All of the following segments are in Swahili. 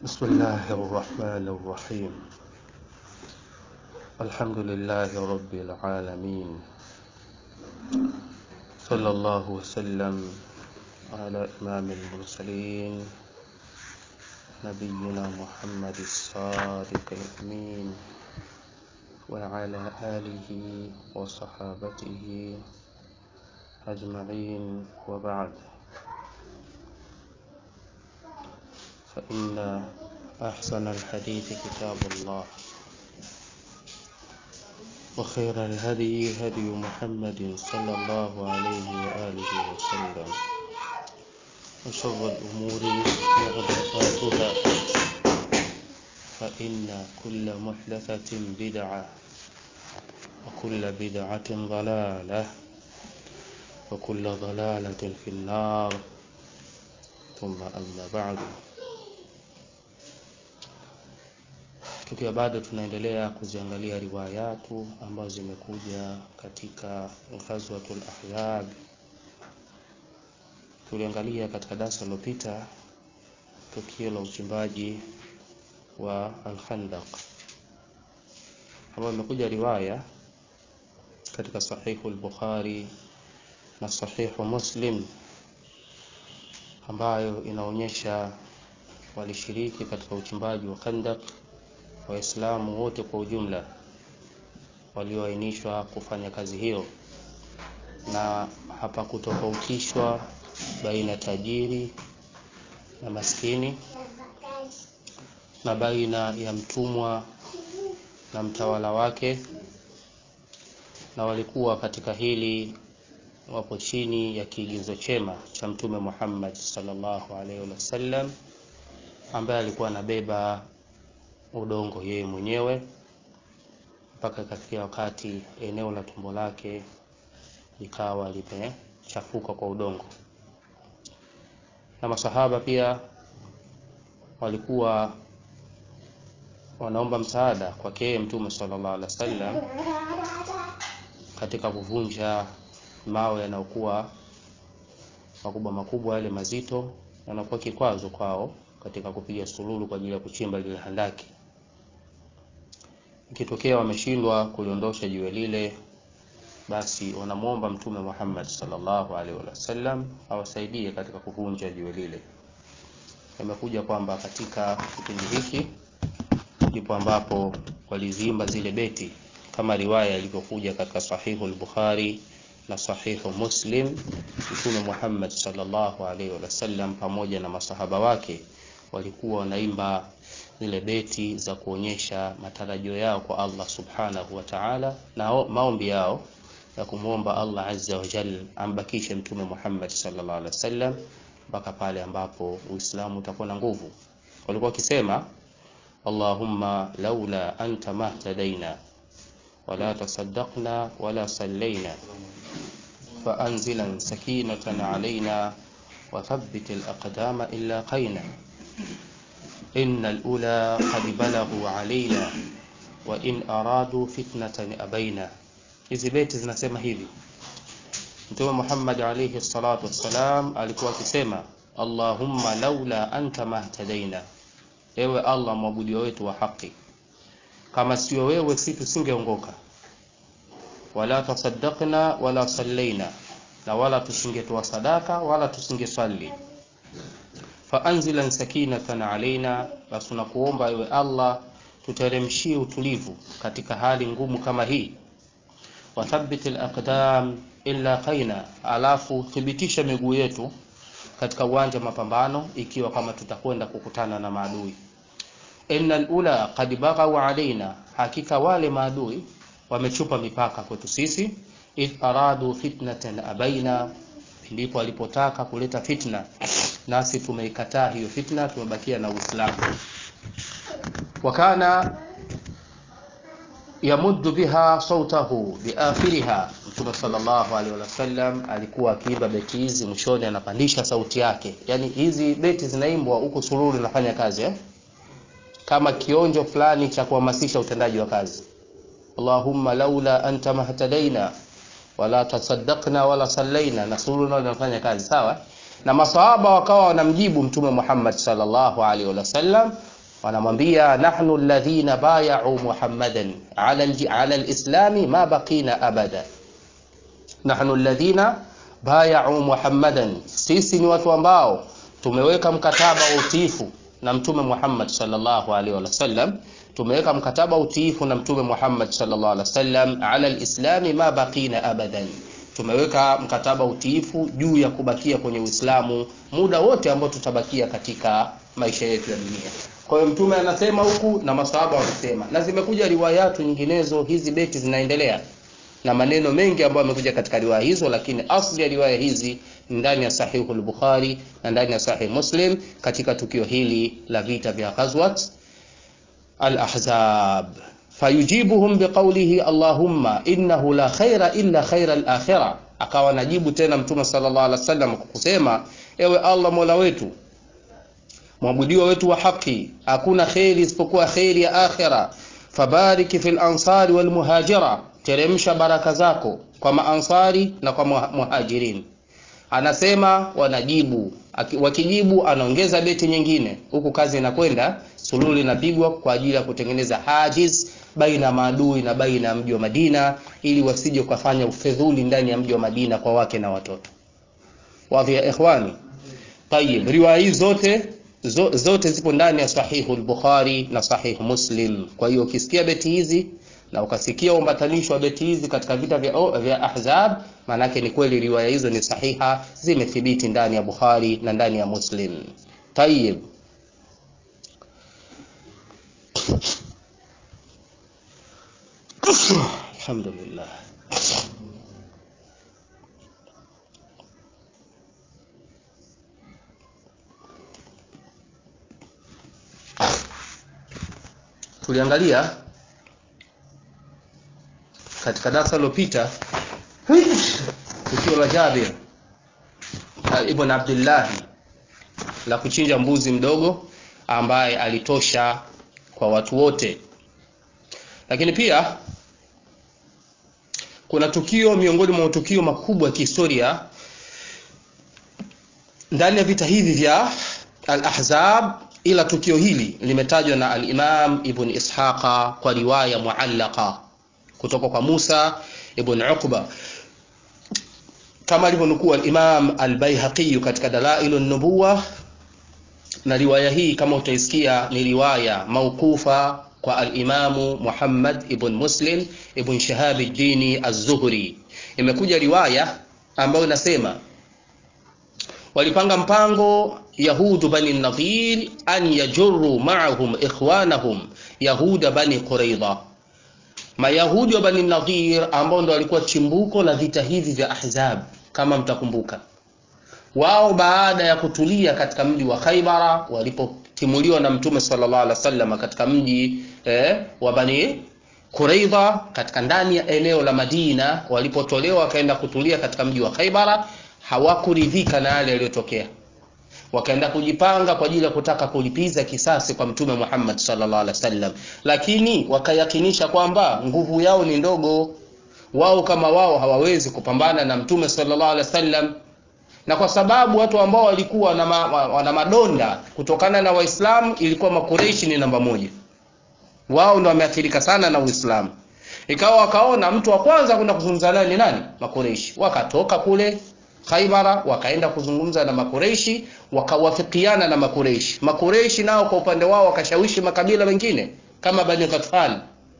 بسم الله الرحمن الرحيم الحمد لله رب العالمين صلى الله وسلم على إمام المرسلين نبينا محمد الصادق الأمين وعلى آله وصحابته أجمعين وبعد فإن أحسن الحديث كتاب الله وخير الهدي هدي محمد صلى الله عليه وآله وسلم وشر الأمور محدثاتها فإن كل محدثة بدعة وكل بدعة ضلالة وكل ضلالة في النار ثم أما بعد tukiwa bado tunaendelea kuziangalia riwayatu ambazo zimekuja katika ghazwatul ahyab tuliangalia katika darasa lililopita tukio la uchimbaji wa al-Khandaq ambayo imekuja riwaya katika sahihu al-Bukhari na sahihu Muslim ambayo inaonyesha walishiriki katika uchimbaji wa Khandaq Waislamu wote kwa ujumla walioainishwa kufanya kazi hiyo, na hapakutofautishwa baina tajiri na maskini na baina ya mtumwa na mtawala wake, na walikuwa katika hili wapo chini ya kiigizo chema cha Mtume Muhammad sallallahu alaihi wasallam ambaye alikuwa anabeba udongo yeye mwenyewe mpaka ikafikia wakati eneo la tumbo lake likawa limechafuka kwa udongo. Na masahaba pia walikuwa wanaomba msaada kwake Mtume sallallahu alaihi wasallam katika kuvunja mawe yanayokuwa makubwa makubwa, yale mazito yanakuwa kikwazo kwao katika kupiga sululu kwa ajili ya kuchimba lile handaki. Ikitokea wameshindwa kuliondosha jiwe lile, basi wanamwomba Mtume Muhammad sallallahu alaihi wasallam awasaidie katika kuvunja jiwe lile. Imekuja kwamba katika kipindi hiki ndipo ambapo waliziimba zile beti kama riwaya ilivyokuja katika sahihu al-Bukhari na sahihu Muslim. Mtume Muhammad sallallahu alaihi wasallam pamoja na masahaba wake walikuwa wanaimba zile beti za kuonyesha matarajio yao kwa Allah subhanahu wa ta'ala na maombi yao ya kumwomba Allah azza wa jalla ambakishe mtume Muhammad sallallahu alaihi wasallam mpaka pale ambapo Uislamu utakuwa na nguvu. Walikuwa wakisema Allahumma laula anta mahtadaina wala tasaddaqna wala sallaina فأنزلا سكينة علينا وثبت الأقدام إلا قينا إن الأولى قد بلغوا علينا وإن أرادوا فتنة أبينا hizi beti zinasema hivi mtume Muhammad alayhi salatu wassalam alikuwa akisema Allahumma laula anta mahtadaina ewe Allah mwabudio wetu wa haki kama sio wewe si tusingeongoka wala tasaddaqna wala sallaina na wala tusingetoa sadaka wala tusingesali faanzilan sakinatan alaina, basi tunakuomba ewe Allah tuteremshie utulivu katika hali ngumu kama hii. Wathabbit alaqdam illa qaina, alafu thibitisha miguu yetu katika uwanja wa mapambano, ikiwa kama tutakwenda kukutana na maadui. Innal ula qad baghaw alaina, hakika wale maadui wamechupa mipaka kwetu sisi. Idh aradu fitnatan abaina, ndipo alipotaka kuleta fitna nasi tumeikataa hiyo fitna, tumebakia na Uislamu. Wakana yamuddu biha sautahu biakhiriha, Mtume sallallahu alaihi wasallam alikuwa akiimba beti hizi, mwishoni anapandisha sauti yake. Yani hizi beti zinaimbwa huku sururu inafanya kazi eh? kama kionjo fulani cha kuhamasisha utendaji wa kazi. Allahumma laula anta mahtadaina wala tasaddaqna wala sallaina, na sururu nao inafanya kazi sawa na masahaba wakawa wanamjibu mtume Muhammad sallallahu alaihi wasallam wanamwambia nahnu alladhina bayau muhammadan ala ala alislami ma baqina abada nahnu alladhina bayau muhammadan sisi ni watu ambao tumeweka mkataba wa utiifu na mtume Muhammad sallallahu alaihi wasallam tumeweka mkataba wa utiifu na mtume Muhammad sallallahu alaihi wasallam ala alislami ma baqina abadan tumeweka mkataba utiifu juu ya kubakia kwenye Uislamu muda wote ambao tutabakia katika maisha yetu ya dunia. Kwa hiyo mtume anasema huku na masahaba wanasema, na zimekuja riwayatu nyinginezo, hizi beti zinaendelea na maneno mengi ambayo yamekuja katika riwaya hizo, lakini asli ya riwaya hizi ndani ya Sahihu al-Bukhari na ndani ya Sahih Muslim katika tukio hili la vita vya Ghazwat al-Ahzab fayujibuhum biqaulihi allahumma innahu la khaira illa khaira al-akhirah, akawa najibu tena mtume sallallahu alaihi wasallam kwa kusema, ewe Allah mola wetu mwabudiwa wetu wa haki, hakuna kheri isipokuwa kheri ya akhira. Fabariki fil ansari wal muhajira, teremsha baraka zako kwa maansari na kwa muhajirin. Anasema wanajibu, wakijibu anaongeza beti nyingine, huku kazi inakwenda, sululu inapigwa kwa ajili ya kutengeneza hajiz baina maadui na baina ya mji wa Madina, ili wasije kufanya ufedhuli ndani ya mji wa Madina kwa wake na watoto. Wadhi ya ikhwani. Tayib, riwaya hizi zote zote zipo ndani ya Sahihu al-Bukhari na Sahihu Muslim. Kwa hiyo ukisikia beti hizi na ukasikia umbatanisho wa beti hizi katika vita vya, vya Ahzab, maanake ni kweli riwaya hizo ni sahiha, zimethibiti ndani ya Bukhari na ndani ya Muslim. Tayib, alhamdulillah. tuliangalia katika darasa lilopita tukio la Jabir ibn Abdullah la kuchinja mbuzi mdogo ambaye alitosha kwa watu wote, lakini pia kuna tukio miongoni mwa matukio makubwa ya kihistoria ndani ya vita hivi vya al-Ahzab ila tukio hili limetajwa na al-Imam Ibn Ishaqa kwa riwaya muallaqa kutoka kwa Musa ibn Uqba kama alivyonukuu al-Imam al-Baihaqi katika Dalailu an-Nubuwa, na riwaya hii kama utaisikia ni riwaya mauqufa kwa al-Imamu Muhammad ibn Muslim ibn Shahab ad-Dini az-Zuhri. Imekuja riwaya ambayo inasema walipanga mpango yahudu bani nadhir an yajurru ma'ahum ikhwanahum yahuda bani quraidha mayahudi wa bani nadhir ambao ndo walikuwa chimbuko la vita hivi vya ahzab kama mtakumbuka wao baada ya kutulia katika mji wa khaibara walipotimuliwa na mtume sallallahu alaihi wasallam katika mji eh, wa bani quraidha katika ndani ya eneo la madina walipotolewa wakaenda kutulia katika mji wa khaibara hawakuridhika na yale yaliyotokea wakaenda kujipanga kwa ajili ya kutaka kulipiza kisasi kwa mtume Muhammad sallallahu alaihi wasallam, lakini wakayakinisha kwamba nguvu yao ni ndogo, wao kama wao hawawezi kupambana na mtume sallallahu alaihi wasallam, na kwa sababu watu ambao walikuwa na ma, wana madonda kutokana na Waislamu ilikuwa Makureishi ni namba moja, wao ndo wameathirika sana na Uislamu. Ikawa wakaona mtu wa kwanza kwenda kuzungumza naye ni nani? Makureishi. Wakatoka kule Khaibara wakaenda kuzungumza na Makureishi, wakawafikiana na Makureishi. Makureishi nao kwa upande wao wakashawishi makabila mengine kama Bani Ghatfan,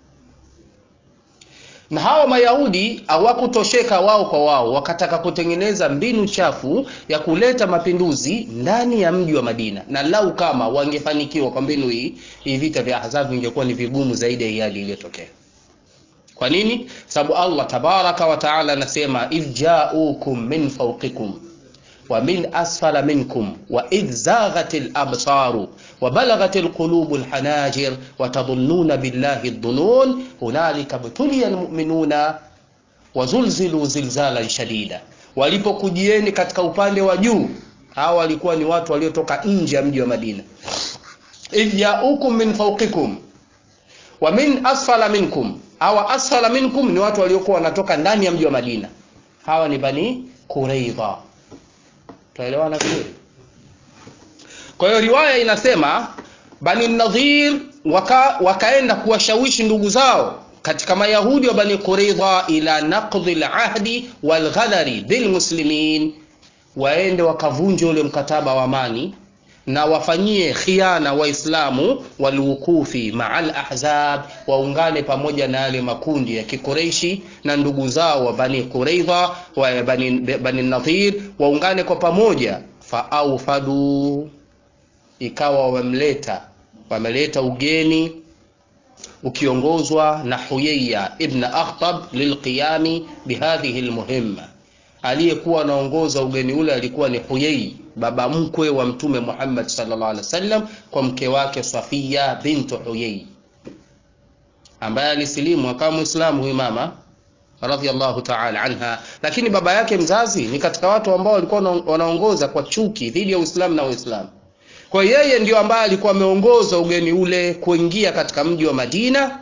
na hawa Mayahudi hawakutosheka wao kwa wao, wakataka kutengeneza mbinu chafu ya kuleta mapinduzi ndani ya mji wa Madina, na lau kama wangefanikiwa kwa mbinu hii, hii vita vya Ahzab vingekuwa ni vigumu zaidi ya hali iliyotokea. Kwa nini? Sababu Allah tabaraka wa taala anasema idh ja'ukum min fawqikum wa min asfala minkum wa idh zaghatil absaru wa balagatil qulubul hanajir wa tadhunnuna billahi dhunun hunalika btuliya almu'minuna wa zulzilu zilzalan shadida. Walipokujieni katika upande wa juu, hawa walikuwa ni watu waliotoka nje ya mji wa Madina. idh ja'ukum min fawqikum wa min asfala minkum hawa asfala minkum ni watu waliokuwa wanatoka ndani ya mji wa Madina. Hawa ni Bani Quraidha. Tuelewana vizuri? Kwa hiyo riwaya inasema bani nadhir waka, wakaenda kuwashawishi ndugu zao katika mayahudi wa bani quridha ila naqdhi lahdi walghadari bilmuslimin waende wakavunja ule mkataba wa amani na wafanyie khiana waislamu walwukufi maa lahzab waungane pamoja na yale makundi ya kikureishi na ndugu zao wa bani qureidha wa bani, bani nadhir waungane kwa pamoja faaufadu ikawa wamemleta wameleta ugeni ukiongozwa na huyaya ibn akhtab lilqiyami bihadhihi lmuhimma aliyekuwa anaongoza ugeni ule alikuwa ni huyai baba mkwe wa mtume muhammad sallallahu alaihi wasallam kwa mke wake safia bintu huyai ambaye alisilimu akawa mwislamu huyu mama radhiallahu taala anha lakini baba yake mzazi ni katika watu ambao walikuwa wanaongoza kwa chuki dhidi ya uislamu na waislamu kwa yeye ndio ambaye alikuwa ameongoza ugeni ule kuingia katika mji wa madina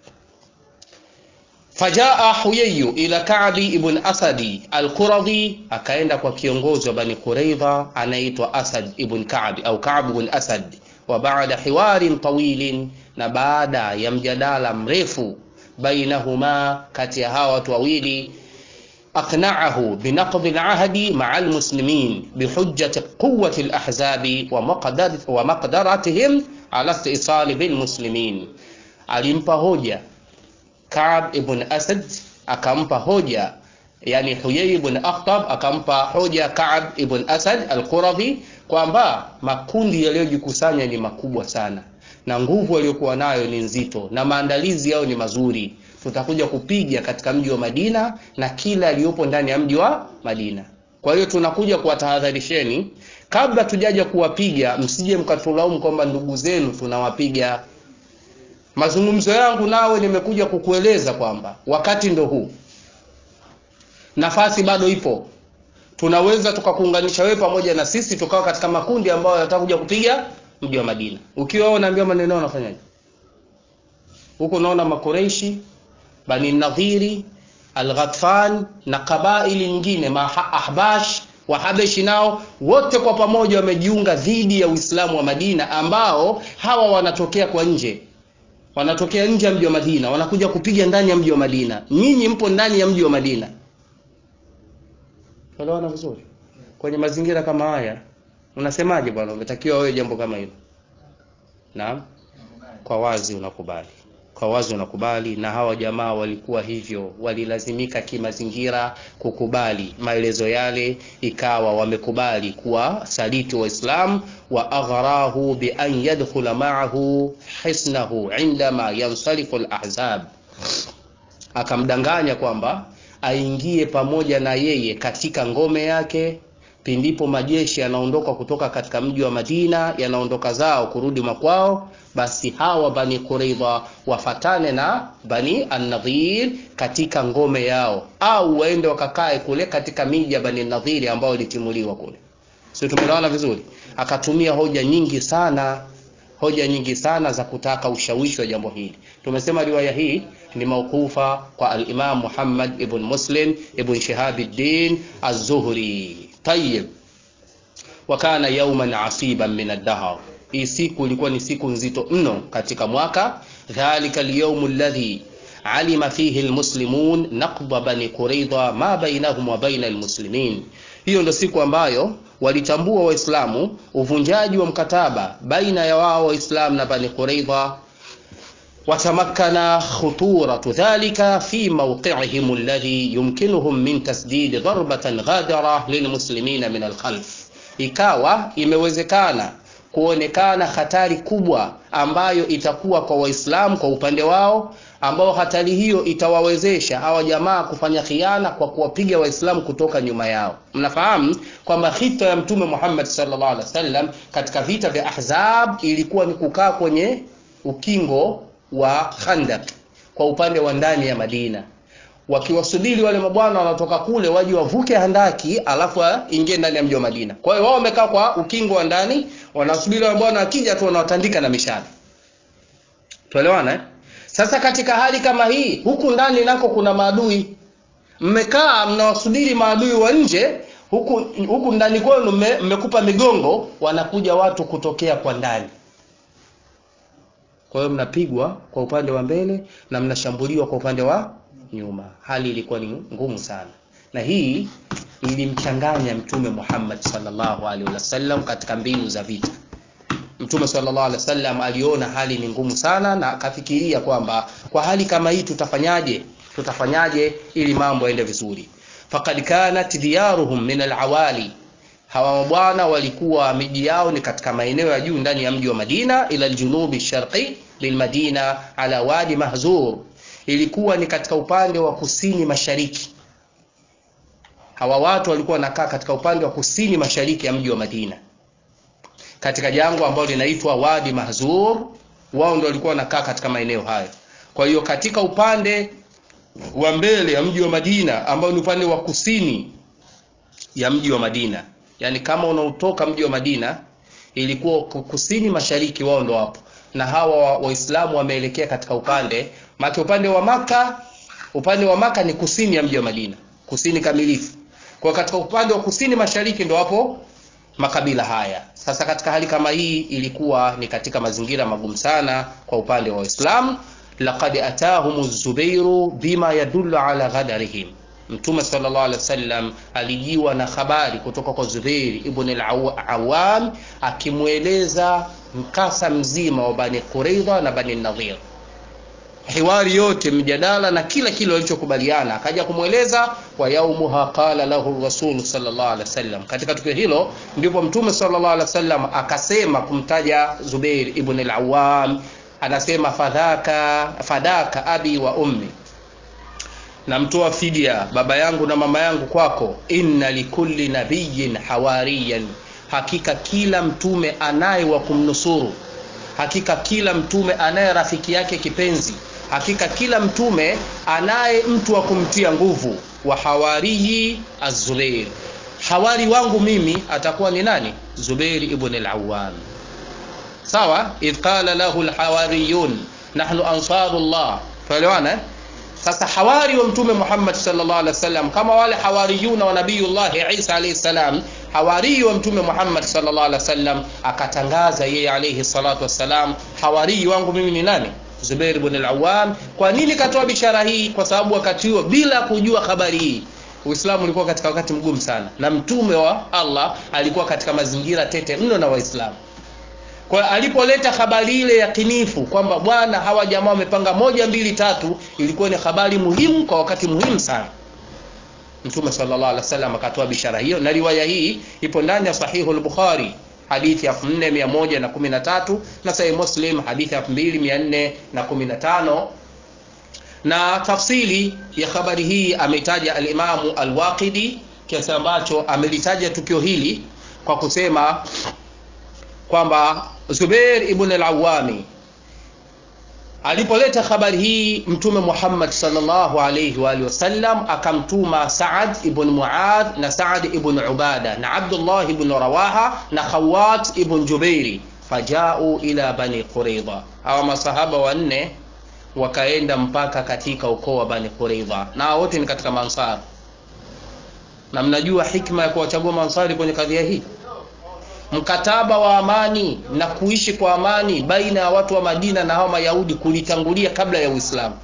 fajaa huyayu ila kabi ibn asadi alquradhi akaenda kwa kiongozi wa bani quraidha anaitwa asad ibn kabi au kab ibn asad wa baada hiwarin tawilin na baada ya mjadala mrefu bainahuma kati ya hawa watu wawili أقنعه بنقض العهد مع المسلمين بحجة قوة الأحزاب ومقدر ومقدرتهم على الاتصال بالمسلمين alimpa hoja Kab ibn Asad akampa hoja yani Huyay ibn Akhtab akampa hoja Kab ibn Asad al-Quradhi kwamba makundi yaliyojikusanya ni makubwa sana na nguvu aliyokuwa nayo ni nzito na maandalizi yao ni mazuri tutakuja kupiga katika mji wa Madina na kila aliyopo ndani ya mji wa Madina. Kwa hiyo tunakuja kuwatahadharisheni kabla tujaja kuwapiga, msije mkatulaumu kwamba ndugu zenu tunawapiga. Mazungumzo yangu nawe nimekuja kukueleza kwamba wakati ndo huu, nafasi bado ipo, tunaweza tukakuunganisha wewe pamoja na sisi tukawa katika makundi ambayo yanataka kuja kupiga mji wa Madina. Ukiwa unaambia maneno unafanyaje? Huko unaona makureishi bani nadhiri alghatfan na kabaili nyingine ahbash wahabeshi nao wote kwa pamoja wamejiunga dhidi ya uislamu wa madina ambao hawa wanatokea kwa nje wanatokea nje ya mji wa madina wanakuja kupiga ndani ya mji wa madina nyinyi mpo ndani ya mji wa madina elewana vizuri kwenye mazingira kama haya unasemaje bwana umetakiwa wewe jambo kama hilo naam kwa wazi unakubali kwa wazi unakubali na hawa jamaa walikuwa hivyo walilazimika kimazingira kukubali maelezo yale ikawa wamekubali kuwa saliti waislam wa aghrahu bi an yadkhula ma'ahu hisnahu indama yansarifu al-ahzab akamdanganya kwamba aingie pamoja na yeye katika ngome yake pindipo majeshi yanaondoka kutoka katika mji wa Madina yanaondoka zao kurudi makwao basi hawa bani Quraidha wafatane na bani An-Nadhir katika ngome yao au waende wakakae kule katika miji ya bani Nadhiri ambao ilitimuliwa kule sio tumeelewana vizuri akatumia hoja nyingi sana hoja nyingi sana za kutaka ushawishi wa jambo hili tumesema riwaya hii ni maukufa kwa al-Imam Muhammad ibn Muslim ibn Shihabuddin Az-Zuhri tayyib wa kana yawman asiban min ad-dahr hii siku ilikuwa ni siku nzito mno katika mwaka dhalika al-yawm alladhi alima fihi almuslimun naqba bani quraidha ma bainahum wa baina almuslimin hiyo ndo siku ambayo walitambua waislamu uvunjaji wa mkataba baina ya wao waislamu na bani quraidha وتمكن خطورة ذلك في موقعهم الذي يمكنهم من تسديد ضربة غادرة للمسلمين من الخلف ikawa imewezekana kuonekana hatari kubwa ambayo itakuwa kwa waislamu kwa upande wao ambao hatari hiyo itawawezesha hawa jamaa kufanya khiana kwa kuwapiga waislamu kutoka nyuma yao mnafahamu kwamba hita ya mtume Muhammad sallallahu alaihi wasallam katika vita vya ahzab ilikuwa ni kukaa kwenye ukingo wa Khandaq kwa upande wa ndani ya Madina wakiwasubiri wale mabwana wanatoka kule waje wavuke handaki alafu ingie ndani ya mji wa Madina. Kwa hiyo wao wamekaa kwa ukingo wa ndani wanasubiri wale bwana akija tu wanawatandika na mishale. Tuelewana eh? Sasa katika hali kama hii huku ndani nako kuna maadui. Mmekaa mnawasubiri maadui wa nje huku huku ndani kwenu mmekupa migongo wanakuja watu kutokea kwa ndani kwa hiyo mnapigwa kwa upande wa mbele na mnashambuliwa kwa upande wa nyuma hali ilikuwa ni ngumu sana na hii ilimchanganya mtume Muhammad sallallahu alaihi wasallam katika mbinu za vita mtume sallallahu alaihi wasallam aliona hali ni ngumu sana na akafikiria kwamba kwa hali kama hii tutafanyaje tutafanyaje ili mambo yaende vizuri faqad kanat diyaruhum min alawali hawa mabwana walikuwa miji yao ni katika maeneo ya juu ndani ya mji wa Madina ila aljunubi sharqi lilmadina ala wadi mahzur ilikuwa ni katika upande wa kusini mashariki hawa watu walikuwa wanakaa katika upande wa kusini mashariki ya mji wa Madina katika jangwa ambalo linaitwa Wadi Mahzur wao ndio walikuwa wanakaa katika maeneo hayo kwa hiyo katika upande wa mbele ya mji wa Madina ambao ni upande wa kusini ya mji wa Madina yani kama unaotoka mji wa Madina ilikuwa kusini mashariki wao ndo hapo na hawa waislamu wameelekea katika upande maki upande wa maka upande wa maka ni kusini ya mji wa Madina kusini kamilifu kwa katika upande wa kusini mashariki ndo hapo makabila haya sasa katika hali kama hii ilikuwa ni katika mazingira magumu sana kwa upande wa Waislamu laqad atahum az-zubairu bima yadullu ala ghadarihim Mtume sallallahu alaihi wasallam alijiwa na habari kutoka kwa Zubair ibn al-Awwam akimweleza mkasa mzima wa Bani Quraidha na Bani Nadhir hiwari yote mjadala na kila kile walichokubaliana akaja kumweleza wa yaumuha qala lahu rasul sallallahu alaihi wasallam katika tukio hilo ndipo mtume sallallahu alaihi wasallam akasema kumtaja Zubair ibn al-Awwam anasema fadhaka fadaka abi wa ummi namtoa fidia baba yangu na mama yangu kwako inna likulli nabiyyin hawariyan hakika kila mtume anaye wa kumnusuru hakika kila mtume anaye rafiki yake kipenzi hakika kila mtume anaye mtu wa kumtia nguvu wa hawariyi az-Zubair hawari wangu mimi atakuwa ni nani Zubair ibn al-Awwam sawa idh qala lahu al-hawariyun nahnu ansarullah tuelewana sasa hawari wa mtume Muhammad sallallahu alaihi wasallam kama wale hawariyuna wa nabiyullah Isa alayhi salam hawari wa mtume Muhammad sallallahu alaihi wasallam akatangaza yeye alayhi salatu wassalam hawari wangu mimi ni nani Zubair ibn al-Awwam kwa nini katoa bishara hii kwa sababu wakati huo bila kujua habari hii Uislamu ulikuwa katika wakati mgumu sana na mtume wa Allah alikuwa katika mazingira tete mno na Waislamu kwa alipoleta habari ile yakinifu kwamba bwana hawa jamaa wamepanga moja mbili tatu ilikuwa ni habari muhimu kwa wakati muhimu sana Mtume sallallahu alaihi wasallam akatoa bishara hiyo na riwaya hii ipo ndani ya sahihu al-Bukhari hadithi ya 4113 na sahih Muslim hadithi ya 2415 na tafsiri ya habari hii ametaja al-Imamu al-Waqidi kiasi ambacho amelitaja tukio hili kwa kusema kwamba Zubair ibn al-Awwami alipoleta habari hii mtume Muhammad sallallahu alayhi wa alihi wasallam akamtuma Saad ibn Muadh na Saad ibn Ubada na Abdullah ibn Rawaha na Khawat ibn Jubairi fajau ila bani Quraidha hawa masahaba wanne wakaenda mpaka katika ukoo wa bani Quraidha na wote ni katika mansar na mnajua hikma ya kuwachagua mansari kwenye kadhia hii mkataba wa amani na kuishi kwa amani baina ya watu wa Madina na hawa Mayahudi kulitangulia kabla ya Uislamu.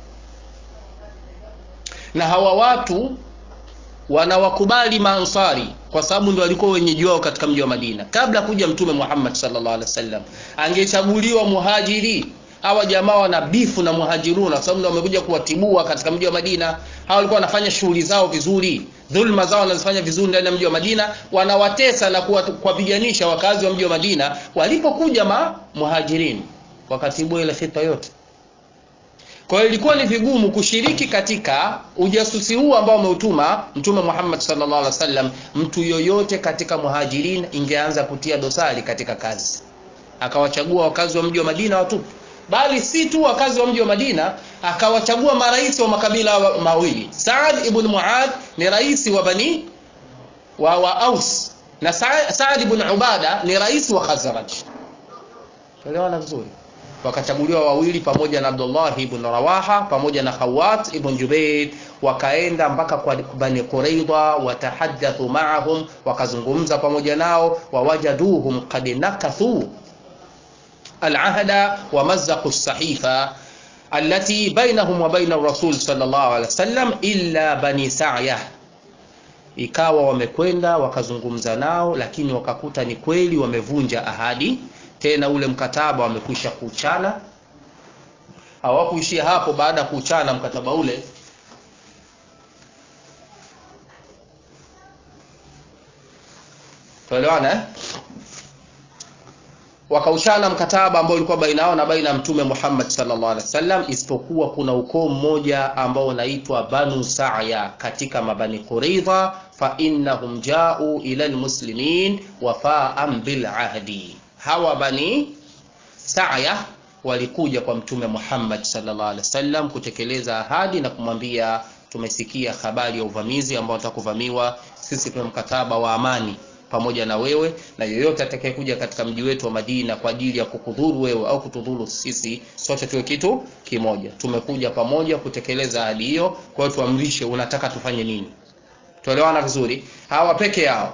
Na hawa watu wanawakubali maansari kwa sababu ndio walikuwa wenyeji wao katika mji wa Madina kabla kuja Mtume Muhammad sallallahu alaihi wasallam. Angechaguliwa muhajiri hawa jamaa wana bifu na muhajiruna kwa sababu ndio wamekuja kuwatibua katika mji wa Madina. Hawa walikuwa wanafanya shughuli zao vizuri, dhulma zao wanazifanya vizuri ndani ya mji wa Madina, wanawatesa na kuwapiganisha wakazi wa mji wa Madina. Walipokuja ma muhajirini wakatibua ile fitna yote. Kwa hiyo ilikuwa ni vigumu kushiriki katika ujasusi huu ambao umeutuma Mtume Muhammad sallallahu alaihi wasallam. Mtu yoyote katika muhajirin ingeanza kutia dosari katika kazi, akawachagua wakazi wa mji wa Madina watupu bali si tu wakazi wa mji wa Madina, akawachagua marais wa makabila mawili. Saad ibn Muad ni rais wa Bani wa, wa Aus na Saad ibn Ubada ni rais wa Khazraj. Elewana vizuri. Wakachaguliwa wawili pamoja na Abdullah ibn Rawaha pamoja na Khawat ibn Jubair, wakaenda mpaka kwa Bani Quraidha, watahaddathu ma'ahum, wakazungumza pamoja nao, wawajaduhum qad nakathu alahda wa mazzaqu sahifa allati bainahum wa baina rasul sallallahu alaihi wasallam illa bani sa'ya ikawa wamekwenda wakazungumza nao lakini wakakuta ni kweli wamevunja ahadi tena ule mkataba wamekwisha kuchana hawakuishia hapo baada ya kuchana mkataba ule tuelewana eh? wakaushana mkataba ambao ulikuwa baina yao na baina ya mtume Muhammad sallallahu alaihi wasallam isipokuwa kuna ukoo mmoja ambao unaitwa Banu Sa'ya katika mabani Quraidha fa innahum ja'u ila almuslimin wafa'an bil ahdi hawa bani Sa'ya walikuja kwa mtume Muhammad sallallahu alaihi wasallam kutekeleza ahadi na kumwambia tumesikia habari ya uvamizi ambao watakuvamiwa sisi tuna mkataba wa amani pamoja na wewe na yoyote atakayekuja katika mji wetu wa Madina kwa ajili ya kukudhuru wewe au kutudhuru sisi, sote tuwe kitu kimoja. Tumekuja pamoja kutekeleza ahadi hiyo, kwa hiyo tuamrishe, unataka tufanye nini? Tuelewana vizuri. Hawa peke yao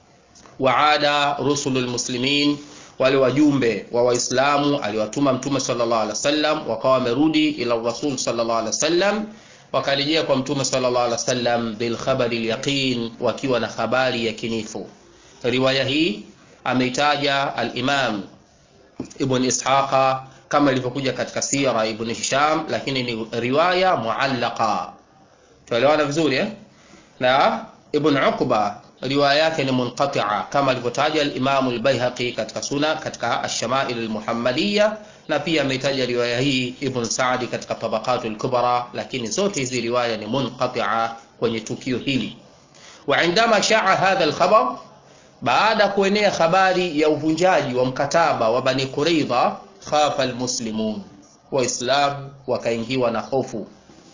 waada rusulul muslimin, wale wajumbe wa Waislamu aliwatuma Mtume sallallahu alaihi wasallam, wakawa wamerudi ila Rasul sallallahu alaihi wasallam wakarejea kwa Mtume sallallahu alaihi wasallam bil khabari al yaqin, wakiwa na habari ya kinifu riwaya hii ameitaja al-Imam Ibn Ishaqa kama ilivyokuja katika sira Ibn Hisham, lakini ni riwaya muallaqa. Tuelewana vizuri eh? Na Ibn Uqba riwaya yake ni munqati'a kama alivyotaja al-Imam al-Baihaqi katika suna katika ash-Shama'il al-Muhammadiyya, na pia ameitaja riwaya hii Ibn Sa'di katika Tabaqatul Kubra, lakini zote hizi riwaya ni munqati'a kwenye tukio hili. Wa indama sha'a hadha al-khabar baada kuenea habari ya uvunjaji wa mkataba wa Bani Quraidha, khafa almuslimun, Waislamu wakaingiwa na hofu,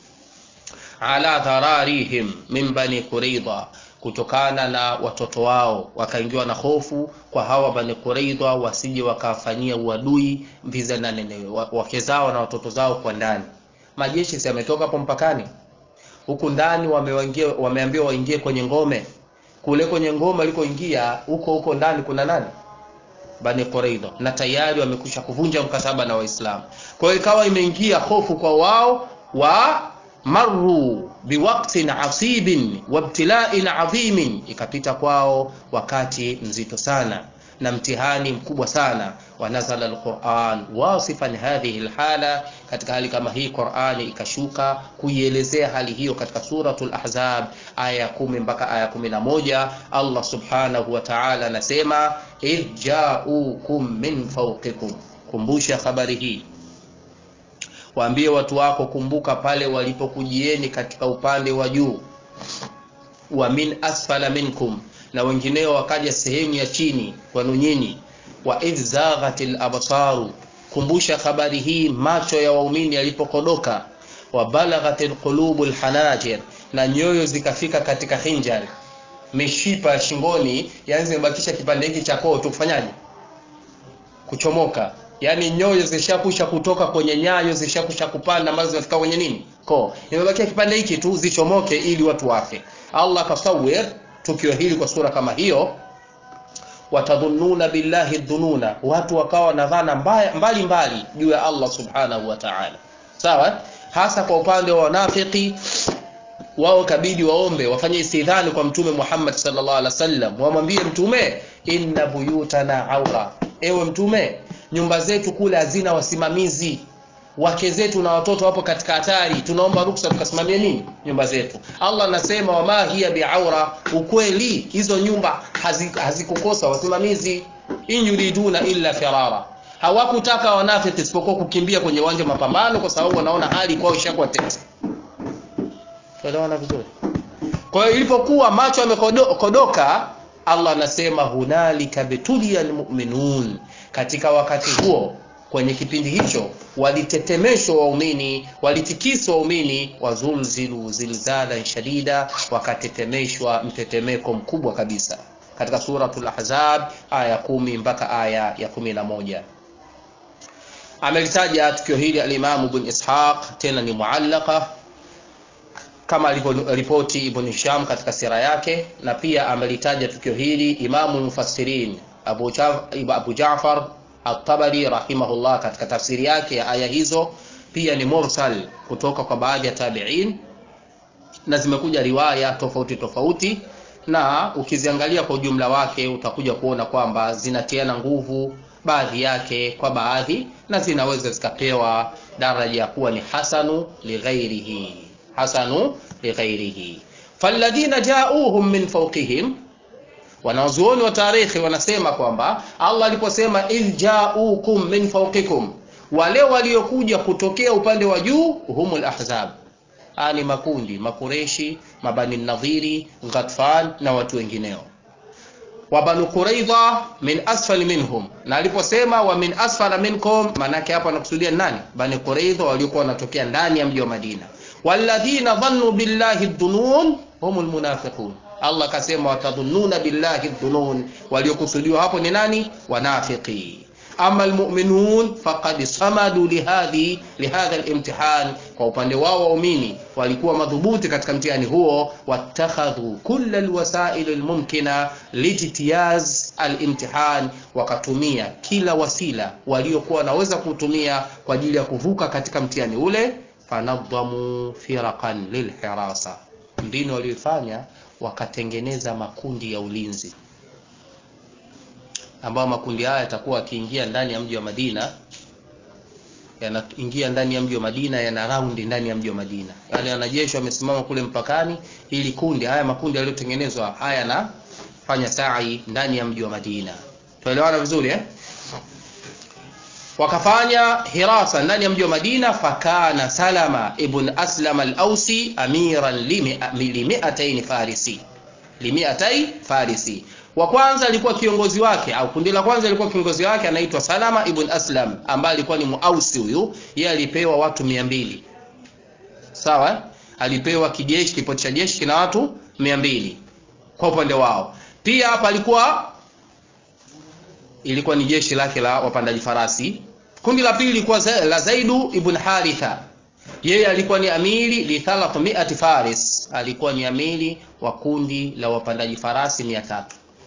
ala dhararihim min Bani Quraidha, kutokana na watoto wao wakaingiwa na hofu kwa hawa Bani Quraidha wasije wakawafanyia uadui viza na nene wake zao na watoto zao kwa ndani. Majeshi yametoka hapo mpakani, huku ndani wameambiwa waingie kwenye ngome kule kwenye ngoma alikoingia huko huko ndani kuna nani? Bani Quraidha, na tayari wamekwisha kuvunja mkataba na Waislamu. Kwa hiyo ikawa imeingia hofu kwa wao wa marru biwaktin asibin wabtila'in adhimin, ikapita kwao wakati mzito sana na mtihani mkubwa sana. Wanazala alquran wasifan hadhihi alhala, katika hali kama hii Qurani ikashuka kuielezea hali hiyo katika suratul Ahzab aya ya kumi mpaka aya kumi na moja. Allah subhanahu wa ta'ala anasema idh ja'ukum min fawqikum, kumbusha habari hii waambie watu wako, kumbuka pale walipokujieni katika upande wa juu, wa min asfala minkum na wengineo wakaja sehemu ya chini kwenu nyinyi. wa idh zaghatil absaru, kumbusha habari hii macho ya waumini yalipokodoka. wa balaghatil qulubul hanajir, na nyoyo zikafika katika hinjari, mishipa ya shingoni, yani zimebakisha kipande hiki cha koo tu kufanyaje, kuchomoka. Yani nyoyo zishakusha kutoka kwenye nyayo, zishakusha kupanda ambazo zinafika kwenye nini, koo. Imebakia kipande hiki tu zichomoke, ili watu wafe. Allah kasawir tukio hili kwa sura kama hiyo, watadhununa billahi dhununa, watu wakawa na dhana mbali mbali juu ya Allah subhanahu wa ta'ala. Sawa, hasa kwa upande wa wanafiki wao, kabidi waombe wafanye istidhani kwa Mtume Muhammad sallallahu alaihi wasallam, wamwambie Mtume, inna buyutana aura, ewe Mtume, nyumba zetu kule hazina wasimamizi wake zetu na watoto wapo katika hatari, tunaomba ruksa tukasimamie nini nyumba zetu. Allah anasema wama hiya biaura, ukweli hizo nyumba hazikukosa hazi wasimamizi. in yuriduna illa firara, hawakutaka wanafiki isipokuwa kukimbia kwenye uwanja wa mapambano, kwa sababu wanaona hali kwao ishakuwa tete. Tuelewana vizuri? Kwa hiyo ilipokuwa macho yamekodoka, Allah anasema hunalika betulia almu'minun, katika wakati huo kwenye kipindi hicho walitetemeshwa waumini, walitikiswa waumini, wazulzilu zilzalan shadida, wakatetemeshwa mtetemeko mkubwa kabisa, katika suratul Ahzab aya kumi mpaka aya ya kumi na moja. Amelitaja tukio hili alimamu Ibn Ishaq, tena ni muallaka kama alivyoripoti Ibn Hisham katika sira yake, na pia amelitaja tukio hili imamu mufassirin Abu Ja'far At-Tabari rahimahullah katika tafsiri yake ya aya hizo pia ni mursal kutoka kwa baadhi ya tabi'in na zimekuja riwaya tofauti tofauti, na ukiziangalia kwa ujumla wake utakuja kuona kwamba zinatiana nguvu baadhi yake kwa baadhi, na zinaweza zikapewa daraja ya kuwa ni hasanu lighairihi, hasanu lighairihi. falladhina ja'uhum min fawqihim Wanazuoni wa tarikhi wanasema kwamba Allah aliposema idh ja'ukum min fawqikum, wale waliokuja kutokea upande wa juu, humul ahzab, haya ni makundi Makureshi, Mabani Nadhiri, Ghatfan na watu wengineo. Wa Banu Quraidha min asfali minhum, na aliposema wa min asfala minkum, maanake hapo anakusudia nani? Bani Quraidha waliokuwa wanatokea ndani ya mji wa Madina. Walladhina dhannu billahi dhunun humul munafiqun Allah akasema watadhununa billahi dhunun, waliokusudiwa hapo ni nani? Wanafiki. Ama almu'minun faqad samadu lihadhi lihadha alimtihan, kwa upande wao waumini walikuwa madhubuti katika mtihani huo. Wattakhadhu kulla alwasail almumkina lijtiyaz alimtihan, wakatumia kila wasila waliokuwa wanaweza kutumia kwa ajili ya kuvuka katika mtihani ule. Fanadhamu firaqan lilhirasa, mbinu walioifanya wakatengeneza makundi ya ulinzi ambayo makundi haya yatakuwa yakiingia ndani ya mji wa Madina, yanaingia ndani ya mji wa Madina, yana raundi ndani ya mji wa Madina. Yale wanajeshi wamesimama kule mpakani, ili kundi haya makundi yaliyotengenezwa haya yanafanya sai ndani ya mji wa Madina. Tuelewana vizuri eh? wakafanya hirasa ndani ya mji wa Madina. Fakana Salama ibn Aslam al-Ausi amiran limiatain farisi limiatai farisi. Wa kwanza alikuwa kiongozi wake au kundi la kwanza alikuwa kiongozi wake anaitwa Salama ibn Aslam ambaye alikuwa ni Muausi. Huyu yeye alipewa watu mia mbili sawa, alipewa kijeshi, kipoti cha jeshi kina watu mia mbili kwa upande wao. Pia hapa alikuwa ilikuwa ni jeshi lake la wapandaji farasi. Kundi la pili lilikuwa la Zaidu ibn Haritha, yeye alikuwa ni amiri li 300 faris, alikuwa ni amiri wa kundi la wapandaji farasi 300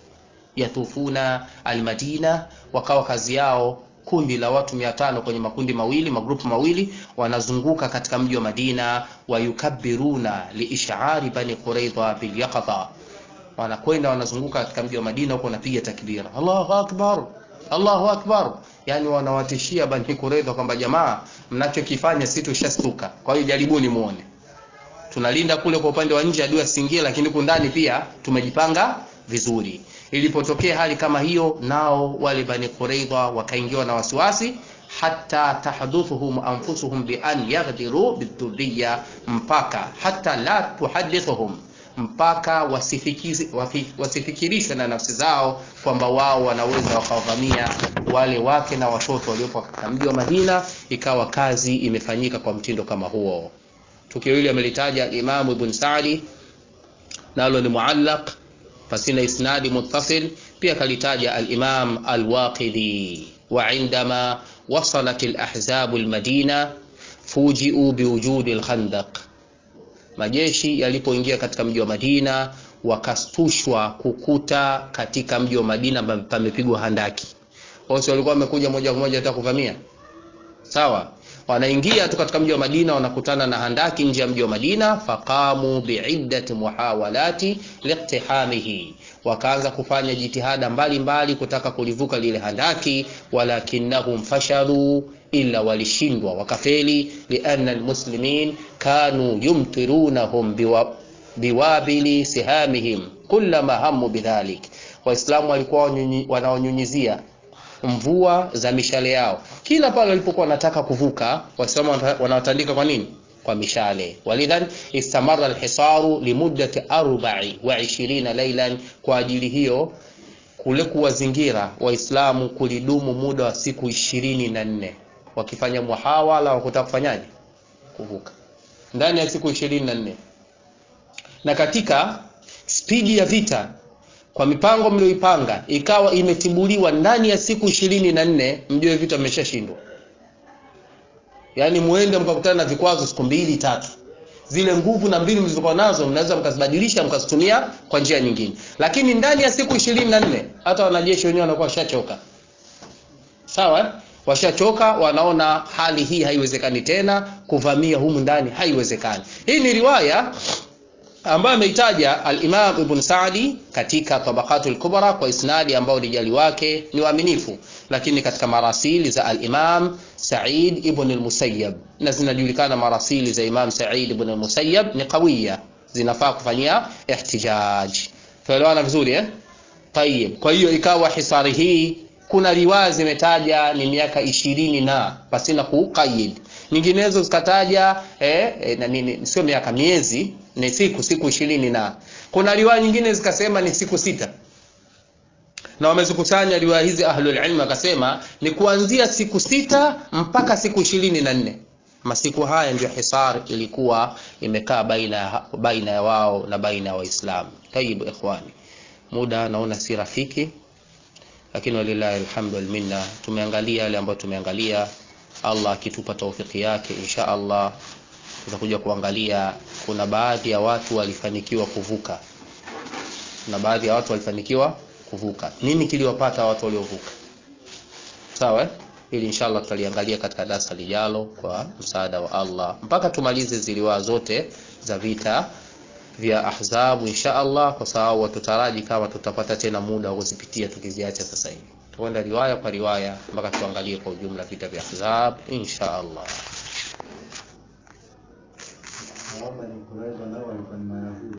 yatufuna almadina, wakawa kazi yao kundi la watu 500 kwenye makundi mawili magrupu mawili, wanazunguka katika mji wa Madina, wayukabbiruna liishari bani Quraidha bil yaqadha wanakwenda wanazunguka katika mji wa Madina huko wanapiga takbira, Allahu akbar, Allahu akbar, yani wanawatishia Bani Quraidha kwamba jamaa, mnachokifanya si tushastuka, kwa hiyo jaribuni muone. Tunalinda kule kwa upande wa nje adui asiingie, lakini huku ndani pia tumejipanga vizuri. Ilipotokea hali kama hiyo, nao wale Bani Quraidha wakaingiwa na wasiwasi hata tahduthuhum anfusuhum bi an yaghdiru bidhurriya, mpaka hata la tuhadithuhum mpaka wasifikirishwe na nafsi zao kwamba wao wanaweza wakawavamia wale wake na watoto waliopo katika mji wa Madina. Ikawa kazi imefanyika kwa mtindo kama huo. Tukio hili amelitaja Imamu Ibn Sa'di, nalo ni muallaq pasina isnadi muttasil. Pia kalitaja al-Imam al-Waqidi, wa indama wasalat al-ahzab al-Madina fuji'u biwujudi al-Khandaq majeshi yalipoingia katika mji wa Madina wakastushwa kukuta katika mji wa Madina pamepigwa handaki. Wao walikuwa wamekuja moja kwa moja hata kuvamia, sawa. Wanaingia tu katika mji wa Madina wanakutana na handaki nje ya mji wa Madina. Faqamu biiddati muhawalati liqtihamihi, wakaanza kufanya jitihada mbalimbali mbali kutaka kulivuka lile handaki, walakinnahum fashalu ila walishindwa wakafeli. lianna almuslimin kanu yumtirunahum biwa, biwabili sihamihim kullama hamu bidhalik, Waislamu walikuwa wanaonyunyizia mvua za mishale yao kila pale walipokuwa wanataka kuvuka. Waislamu wanawatandika kwa nini? Kwa mishale. Walidhan istamara alhisaru limuddati arba'i wa ishirina laylan, kwa ajili hiyo kule kuwazingira Waislamu kulidumu muda wa siku ishirini na nne wakifanya muhawala wa kutaka kufanyaje kuvuka ndani ya siku ishirini na nne na katika spidi ya vita kwa mipango mlioipanga ikawa imetibuliwa ndani ya siku ishirini na nne mjue vita mmeshashindwa. Yaani muende mkakutana na vikwazo siku mbili tatu, zile nguvu na mbinu mlizokuwa nazo mnaweza mkazibadilisha mkazitumia kwa njia nyingine, lakini ndani ya siku ishirini na nne hata wanajeshi wenyewe wanakuwa washachoka sawa washachoka wanaona hali hii haiwezekani tena kuvamia humu ndani haiwezekani hii ni riwaya ambayo ameitaja al-Imam Ibn Sa'di katika Tabaqatul Kubra kwa isnadi ambao rijali wake ni waaminifu, lakini katika marasili za al-Imam Sa'id ibn al-Musayyab, na zinajulikana marasili za Imam Sa'id ibn al-Musayyab ni qawiya, zinafaa kufanyia ihtijaj. Tuelewana vizuri eh? Tayib. Kwa hiyo ikawa hisari hii kuna riwaya zimetaja ni miaka ishirini na pasina kuqayyid nyinginezo zikataja eh, eh, na nini sio miaka miezi ni siku siku ishirini na kuna riwaya nyingine zikasema ni siku sita na wamezikusanya riwaya hizi ahlul ilm akasema ni kuanzia siku sita mpaka siku ishirini na nne masiku haya ndio hisar ilikuwa imekaa baina baina ya wao na baina ya waislamu tayib ikhwani muda naona si rafiki lakini walillahi alhamdu wal minna tumeangalia yale ambayo tumeangalia Allah akitupa taufiki yake insha Allah tutakuja kuangalia kuna baadhi ya watu walifanikiwa kuvuka kuna baadhi ya watu walifanikiwa kuvuka nini kiliwapata watu waliovuka sawa eh? ili inshallah tutaliangalia katika darasa lijalo kwa msaada wa Allah mpaka tumalize ziliwaa zote za vita vya ahzabu insha Allah kwa sababu tutaraji kama tutapata tena muda wa kuzipitia tukiziacha sasa hivi tuenda riwaya kwa riwaya mpaka tuangalie kwa ujumla vita vya ahzab insha Allah Naomba ni Quraiza nao walikuwa ni Mayahudi.